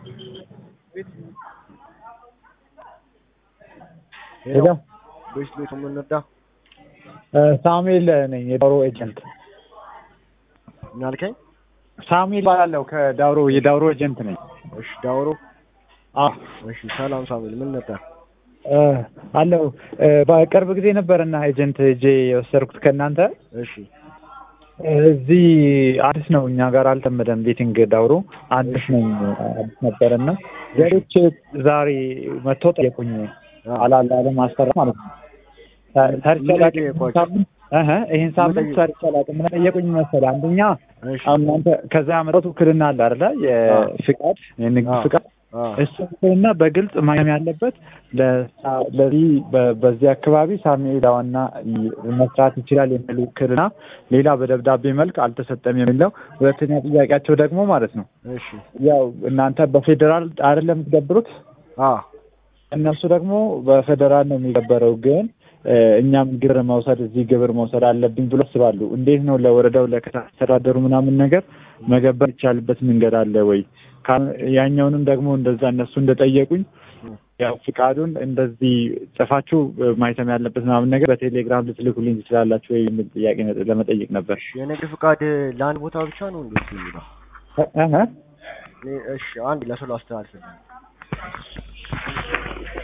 ሄሎ ቤት ቤት የምንወዳ ሳሙኤል ነኝ የዳውሮ ኤጀንት ምን አልከኝ? ሳሙኤል ባላለው ከዳውሮ የዳውሮ ኤጀንት ነኝ እሺ ዳውሮ አ እሺ ሰላም ሳሙኤል ምን ነበር? አለው በቅርብ ጊዜ ነበርና ኤጀንት እጄ የወሰድኩት ከእናንተ እሺ እዚህ አዲስ ነው እኛ ጋር አልተመደም ቤቲንግ ዳውሮ አዲስ ነኝ አዲስ ነበርና ሌሎች ዛሬ መጥቶ ጠየቁኝ አላለ አለማስፈራ ማለት ነው ሰርቼ አላውቅም ሳምንት እህ ይሄን ሳምንት ሰርቼ አላውቅም ምን ጠየቁኝ መሰለህ አንደኛ እሺ አሁን እናንተ ከዛ ያመጣሁት ውክልና አለ አይደለ የፍቃድ የንግድ አዎ። ፍቃድ አ እሱ ውክልና በግልጽ ማየም ያለበት ለሳ- ለዚህ በ- በዚህ አካባቢ ሳሙኤል ዋና መስራት ይችላል የሚል ውክልና ሌላ በደብዳቤ መልክ አልተሰጠም የሚለው ሁለተኛ ጥያቄያቸው ደግሞ ማለት ነው እሺ ያው እናንተ በፌዴራል አይደለም የምትገብሩት አ እነሱ ደግሞ በፌዴራል ነው የሚገበረው ግን እ፣ እኛም ግብር መውሰድ እዚህ ግብር መውሰድ አለብኝ ብሎ ያስባሉ። እንዴት ነው ለወረዳው ለከተማ አስተዳደሩ ምናምን ነገር መገበር ይቻልበት መንገድ አለ ወይ? ካ- ያኛውንም ደግሞ እንደዛ እነሱ እንደጠየቁኝ ያው ፍቃዱን እንደዚህ ጽፋችሁ እ፣ ማህተም ያለበት ምናምን ነገር በቴሌግራም ልትልኩልኝ ትችላላችሁ ወይ የሚል ጥያቄ ነ- ለመጠየቅ ነበር። የንግድ ፍቃድ ለአንድ ቦታ ብቻ ነው እንዴ የሚለው? እ- እህ እኔ እሺ አንድ ለሰው ላስተላልፍልህ